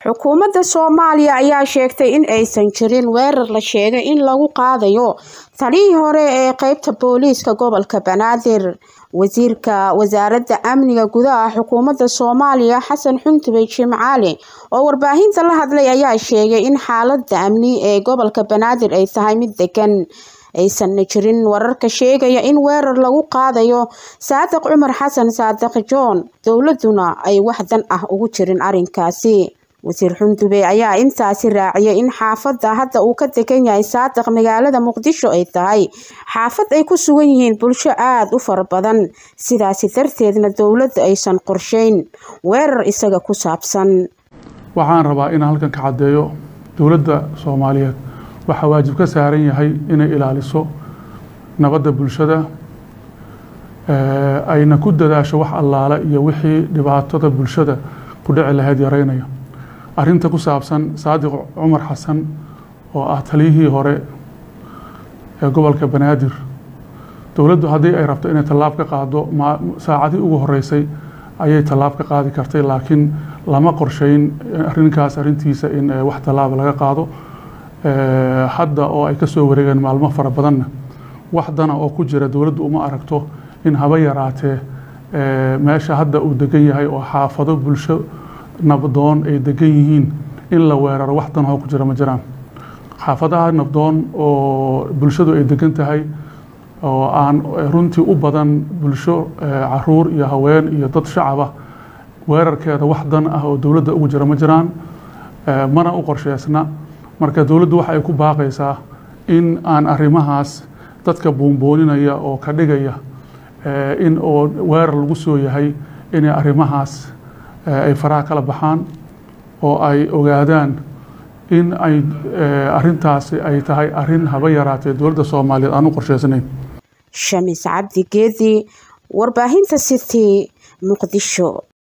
xukuumadda soomaaliya ayaa sheegtay in aysan jirin weerar la sheegay in lagu qaadayo taliyii hore ee qeybta booliiska gobolka banaadir wasiirka wasaaradda amniga gudaha xukuumadda soomaaliya xasan xuntubey jimcaali oo warbaahinta la hadlay ayaa sheegay in xaaladda amni ee gobolka banaadir ay tahay mid degan aysanna jirin wararka sheegaya in weerar lagu qaadayo saadiq cumar xasan saadiq john dowladuna ay wax dan ah ugu jirin arinkaasi wasiir xundube ayaa intaasi raaciyay in xaafadda hadda uu ka degan yahay saadiq magaalada muqdisho ay tahay xaafad ay ku sugan yihiin bulsho aada u fara badan sidaasi darteedna dowladda aysan qorsheyn weerar isaga ku saabsan waxaan rabaa inaan halkan ka caddeeyo dowladda soomaaliyeed waxaa waajib ka saaran yahay inay ilaaliso nabadda bulshada ayna ku dadaasho wax allaale iyo wixii dhibaatada bulshada ku dhici lahayd yaraynaya arrinta ku saabsan saadiq cumar xasan oo ah taliyihii hore ee gobolka banaadir dowladdu haddii ay rabto inay tallaab ka qaado saacadii ugu horeysay ayay tallaab ka qaadi kartay laakiin lama qorsheyn arrinkaas arrintiisa in wax tallaaba laga qaado hadda oo ay ka soo wareegeen maalmo fara badanna wax dana oo ku jira dowladdu uma aragto in haba yaraatee meesha hadda uu degan yahay oo xaafado bulsho nabdoon ay degan yihiin in la weeraro wax danahoo ku jira ma jiraan xaafadaha nabdoon oo bulshadu ay degan tahay oo aan runtii u badan bulsho caruur iyo haween iyo dad shacaba weerarkeeda wax dan ah oo dowladda ugu jira ma jiraan mana u qorsheysna marka dowladdu waxa ay ku baaqaysaa in aan arrimahaas dadka buunbooninaya oo ka dhigaya in oo weerar lagu soo yahay inay arrimahaas ay faraha kala baxaan oo ay ogaadaan in ay arintaasi ay tahay arin haba yaraatee dowladda soomaaliyeed aan u qorsheysnayn shamis cabdi geedi warbaahinta city muqdisho